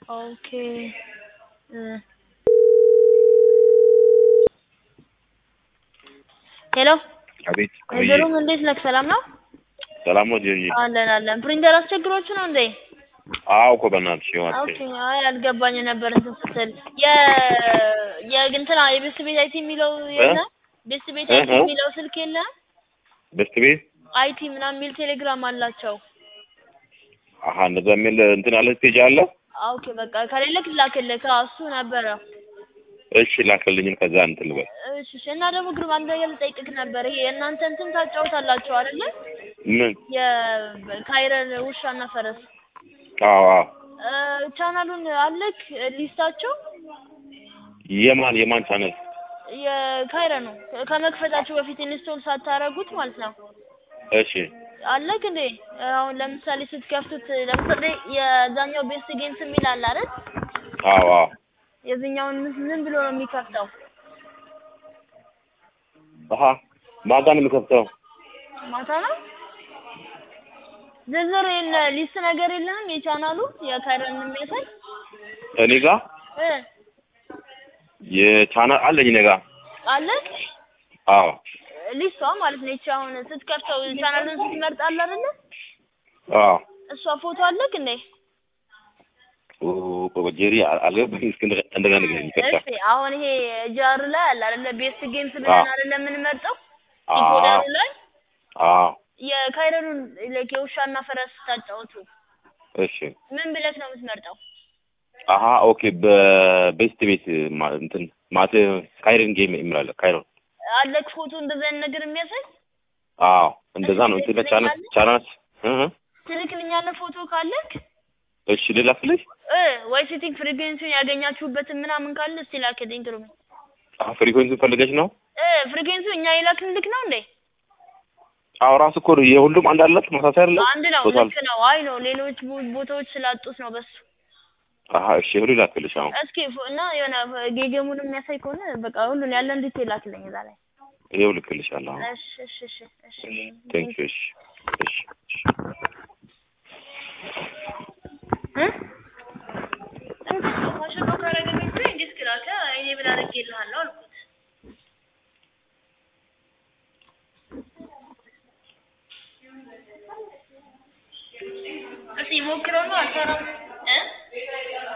ኦኬ እ ሄሎ አቤት ወይዘሮም እንዴት ነህ? ሰላም ነው? ሰላም ነው ጀጂ? አለን አለን። ፕሪንተር አስቸግሮች ነው እንዴ? አዎ እኮ በእናትሽ ይኸው ኦኬ አትይኝ። አይ አልገባኝ ነበር እንትን ስትል የ የእንትና የቤስት ቤት አይቲ የሚለው የለ ቤስት ቤት አይቲ እ? የሚለው ስልክ የለ በስት ቤት አይቲ ምናምን የሚል ቴሌግራም አላቸው። አሀ እንደዛ የሚል እንትን አለ ስቴጅ አለ። ኦኬ በቃ ከሌለክ ላክልክ። አዎ እሱ ነበረ። እሺ ላክልኝን ከዛ እንትን ልበል። እሺ እሺ። እና ደግሞ ግሩም አንድ ነገር ልጠይቅህ ነበር። ይሄ የእናንተ እንትን ታጫውታላችሁ አይደለ? ምን? የካይረን ውሻና ፈረስ አዎ አዎ። እ ቻናሉን አለክ ሊስታቸው የማን የማን ቻነል? የካይረ ነው ከመክፈታችሁ በፊት ኢንስቶል ሳታረጉት ማለት ነው። እሺ አለክ እንዴ? አሁን ለምሳሌ ስትከፍቱት ለምሳሌ የዛኛው ቤስት ጌምስ የሚል አለ አይደል? አዎ አዎ። የዚህኛውን ምን ብሎ ነው የሚከፍተው? አሀ ማጋ ነው የሚከፍተው? ማታ ነው። ዝርዝር የለ ሊስት ነገር የለህም? የቻናሉ የካይረን የሚያሳይ እኔ ጋ እ የቻናል አለኝ እኔ ጋ። አለክ አዎ ሊስቷ ማለት ነው። ይቺ አሁን ስትከፍተው ቻናሉን ስትመርጥ አለ አይደለ? አዎ። እሷ ፎቶ አለክ እንዴ? ኦ ጀሪ አልገባኝም። እስኪ እንደገ- እንደገና ንገረኝ ይቅርታ። እሺ አሁን ይሄ ጃር ላይ አለ አይደለ? ቤስት ጌምስ ብለን አዎ። አይደለ የምንመርጠው? አዎ ዲኮደሩ ላይ አዎ። የካይረኑን ላይክ የውሻና ፈረስ ታጫውቱ እሺ ምን ብለክ ነው የምትመርጠው? አሀ ኦኬ። በቤስት ቤት ማ- እንትን ማት ካይረን ጌም የሚላለ ካይረን አለክ ፎቶ እንደዛ አይነት ነገር የሚያሳይ አዎ እንደዛ ነው። እንትን ቻናል ቻናል እ እ ትልክልኛለህ ፎቶ ካለክ እሺ ልላክልሽ። እ ወይ ሴቲንግ ፍሪኩዌንሲውን ያገኛችሁበትን ምናምን ካለ እስቲ ላክልኝ። ግሩም አዎ ፍሪኮንሲ ፈልገሽ ነው? እ ፍሪኩዌንሲው እኛ የላክንልክ ነው እንዴ? አዎ ራሱ እኮ የሁሉም አንድ አላት ተመሳሳይ አይደለ? አንድ ነው። ቶታል ልክ ነው። አይ ነው ሌሎች ቦ- ቦታዎች ስላጡት ነው በሱ አሀ እሺ ሁሉ ላክልሽ። አሁን እስኪ ፎ- እና የሆነ ጌጌሙን የሚያሳይ ከሆነ በቃ ሁሉን ያለን ዲቴል ላክልኝ እዛ ላይ። ይኸው ልክልሻለሁ። አሁን እሺ እሺ እሺ እሺ ቴንክ ዩ። እሺ እሺ እሺ እ እንትን ማሽኖ ካረገልኝ እኮ እንዴት ክላከ እኔ ምን አድርጌልሃለሁ አልኩት። እስኪ ሞክረው ነው አልሰራም እ